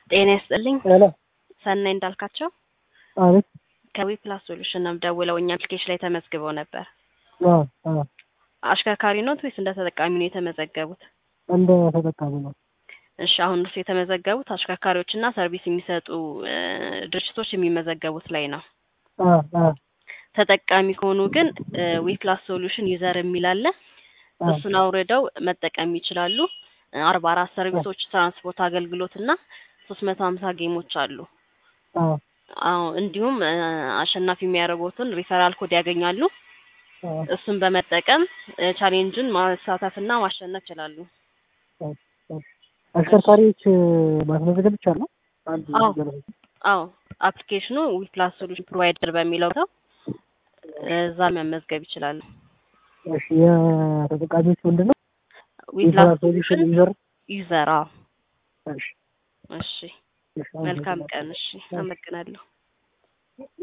ጤና ይስጥልኝ። ሄሎ ሰናይ እንዳልካቸው አቤት። ከዊ ፕላስ ሶሉሽን ነው ደውለው እኛ አፕሊኬሽን ላይ ተመዝግበው ነበር። አዎ አዎ፣ አሽከርካሪ ኖት ወይስ እንደ ተጠቃሚ ነው የተመዘገቡት? እንደ ተጠቃሚ ነው። እሺ አሁን እርሱ የተመዘገቡት አሽከርካሪዎችና ሰርቪስ የሚሰጡ እ ድርጅቶች የሚመዘገቡት ላይ ነው። አዎ አዎ ተጠቃሚ ከሆኑ ግን ዊ ፕላስ ሶሉሽን ዩዘር የሚል አለ። አዎ እሱን አውርደው መጠቀም ይችላሉ። አርባ አራት ሰርቪሶች፣ ትራንስፖርት አገልግሎት እና ሶስት መቶ ሀምሳ ጌሞች አሉ። አዎ አዎ እንዲሁም እ አሸናፊ የሚያደርጉትን ሪፈራል ኮድ ያገኛሉ። አዎ እሱን በመጠቀም እ ቻሌንጁን ማሳተፍና ማሸነፍ ይችላሉ። አሽከርካሪዎች ማስመዘገብ ይቻላል? አንድ አዎ። ገለጻ። አዎ አፕሊኬሽኑ ዊ ፕላስ ሶሉሽን ፕሮቫይደር በሚለው ነው። እዛ መመዝገብ ይችላሉ። እሺ የተጠቃሚዎች ምንድን ነው? ዊ ፕላስ ሶሉሽን ሶሉሽን ዩዘር። ዩዘር። አዎ እሺ እሺ እሺ፣ መልካም አመሰግናለሁ። ቀን። እሺ አመሰግናለሁ።